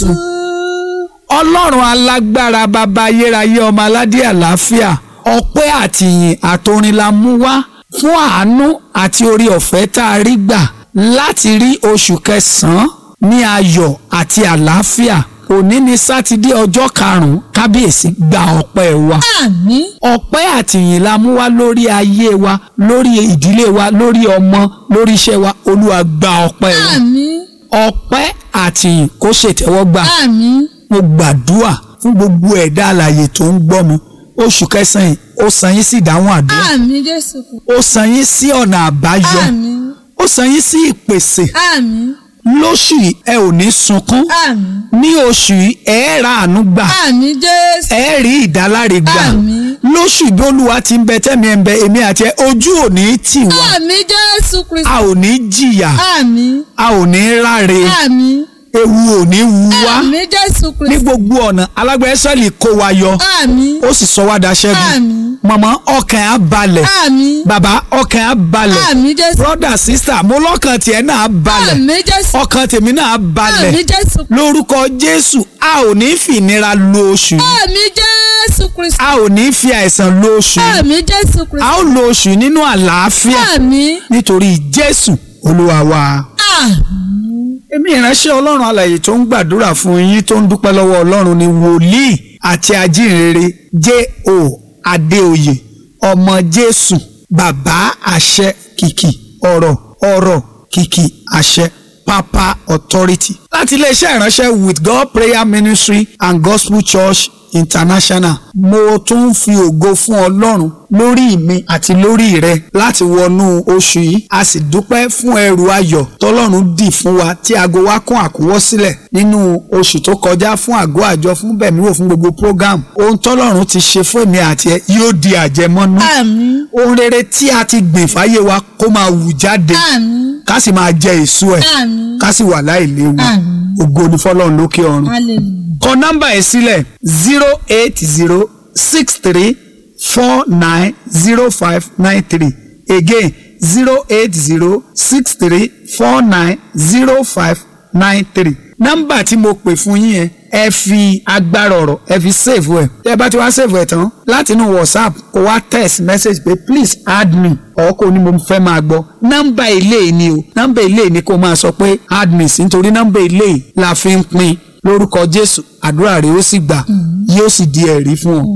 jésù ọlọ́run alágbára bàbá ayérayé ọmọ aládé àlàáfíà ọpẹ́ àtìyìn àtorin la mú wá fún àánú àti orí ọ̀fẹ́ tá a rí gbà láti rí oṣù kẹsàn-án ní ayọ̀ àti àlàáfíà òní ni sátidé ọjọ́ karùn-ún kábíyèsí gba ọpẹ́ wa àmín ọpẹ́ àtìyìn la mú wá lórí ayé wa lórí ìdílé wa lórí ọmọ lórí iṣẹ́ wa olúwa gba ọpẹ́ wa àmín ọpẹ́ àtìyìn kó ṣètẹ́wọ́gbà àmín mo gbàdúrà fún gbogbo ẹ̀dá alààyè tó ń gbọ́ mi oṣù kẹsàn-án yìí ó san yín sí ìdáhùn àdúrà àmín jésù ó san yín sí ọ̀nà àbáyọ àmín ó san yín sí ìpèsè àmín lóṣù yìí ẹ ò ní sunkún àmín ní oṣù yìí ẹ ra àánú gbà àmín jésù ẹ rí ìdáláre gbà Àmín. lóṣù bí olúwa ti ń bẹ tẹ́mi ẹ̀ ń bẹ èmi àti ẹ ojú ò ní tì wá àmín jésù kristu a ò ní jìyà àmín a ò ní ráre àmín ewu ò ní wu wá àmín jésù ní kristu gbogbo ọ̀nà alágbèésọ́lì kó wa yọ àmín ó sì sọ wá daṣẹ́gun àmín màmá ọkàn á balẹ̀ àmín bàbá ọkàn á balẹ̀ àmín jésù brother sister mo lọ́kàn tiẹ̀ náà á balẹ̀ àmín jésù ọkàn tèmi náà á balẹ̀ àmín jésù lórúkọ jésù a ò ní fi ìnira lo oṣù yìí àmín jésù kristu a ò ní fi àìsàn lo oṣù yìí àmín jésù a kristu ó lo oṣù yìí nínú àlàáfíà àmín nítorí jésù olúwa wa. àmín èmi ìránṣẹ́ ọlọ́run alàyè tó ń gbàdúrà fún yín tó ń dúpẹ́ lọ́wọ́ ọlọ́run ni wòlíì àti ajínrere J.O. Adéoyè ọmọ jésù bàbá àṣẹ kìkì ọ̀rọ̀ ọ̀rọ̀ kìkì àṣẹ papa authority láti iléeṣẹ́ ìránṣẹ́ with God prayer ministry and gospel church international mo tún ń fi ògo fún ọlọ́run lórí mi àti lórí rẹ láti wọnú oṣù yìí a sì dúpẹ́ fún ẹrù ayọ̀ tọ́lọ́run dì fún wa tí aago wa kún àkúwọ́ sílẹ̀ nínú oṣù tó kọjá fún àgọ́ àjọ fún bẹ̀míwò fún gbogbo program ohun tọ́lọ́run ti ṣe fún èmi àti ẹ yóò di àjẹmọ́nú àmín ohun rere tí a ti gbìn fáyé wa kó máa wù jáde àmín ká sì máa jẹ èso ẹ̀ àmín ká sì wà láìléwu Àmín. ògo ni fọ́lọ́run lókè ọ̀run hallelujah kọ nọ́mbà ẹ̀ sílẹ̀ zero eight zero six three four nine zero five nine three again zero eight zero six three four nine zero five nine three nọ́mbà tí mo pè fún yín yẹn ẹ fi agbára ọ̀rọ̀ ẹ fi save ẹ̀ tẹ́ ẹ bá ti wá save ẹ̀ tán láti inú whatsapp kó wá text message pé please add me ọ̀ kò ní mo fẹ́ máa gbọ́ nọ́mbà ilé yìí ni o nọ́mbà ilé yìí ni kó máa sọ pé add me sí nítorí nọ́mbà ilé yìí la fi ń pín lórúkọ jésù àdúrà rẹ ó sì gbà yóò sì di ẹ̀rí fún ọ